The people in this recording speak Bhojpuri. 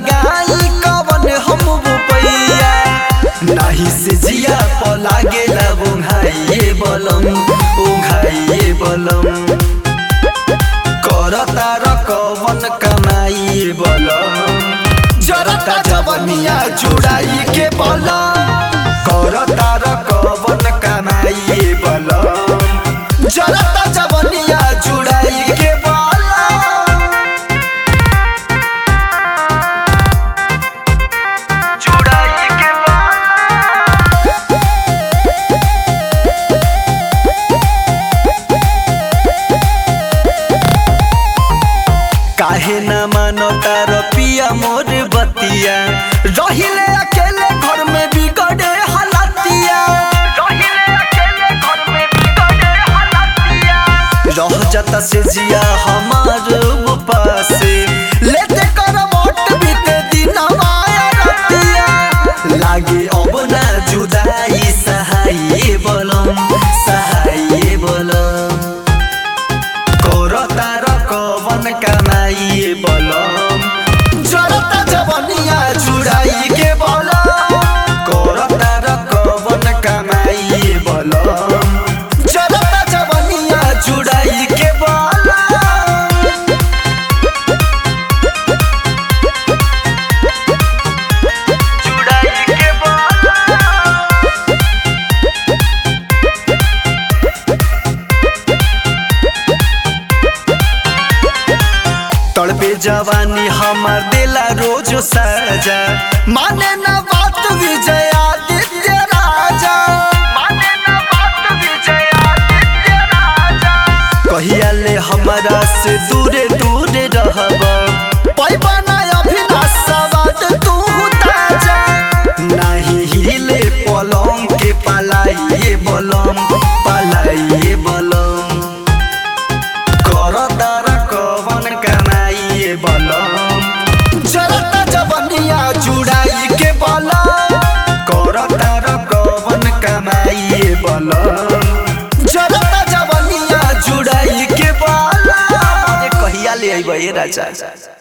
लगाई कवन हम रुपैया नाही से जिया प लागेला ओंघाइए बलम ओंघाइए बलम करता र कवन कमाई बलम जरता जवनिया जुड़ाई के बलम करता र कवन कमाई बलम जरता जवनिया जुड़ाई के बलम जुड़ाई के बलम काहे न मानो तार पिया मोर बतिया रहिले अकेले घर में बिगड़े हालतिया रहिले अकेले घर में बिगड़े हालतिया रह जाता से जिया हमार पासे लेते कर वोट बीते दिन माया रतिया लागे अब ना जुदाई सहाय बोलम सहाय बोलम करता र कवन कमाई बलम जरता जवनिया जुड़ाई के बलम करता र कवन कमाई बलम जरता जवनिया जुड़ाई के बलम जुड़ाई के बलम तड़पे जवानी हमार दिला रोज सजा माने न बात विजय आदित्य राजा माने न बात विजय आदित्य राजा कहिया ले हमारा से दूरे दूरे रहब पैबा ना अभिनाश सवाद तू ताजा नाही हिले पलंग के पलाइए बलम पलाइए बलम करतार कवन कमाइए बलम जरता जवनिया जुड़ाई के बलम करतार कवन कमाइए बलम जरता जवनिया जुड़ाई के बलम अरे कहिया ले अइबे राजा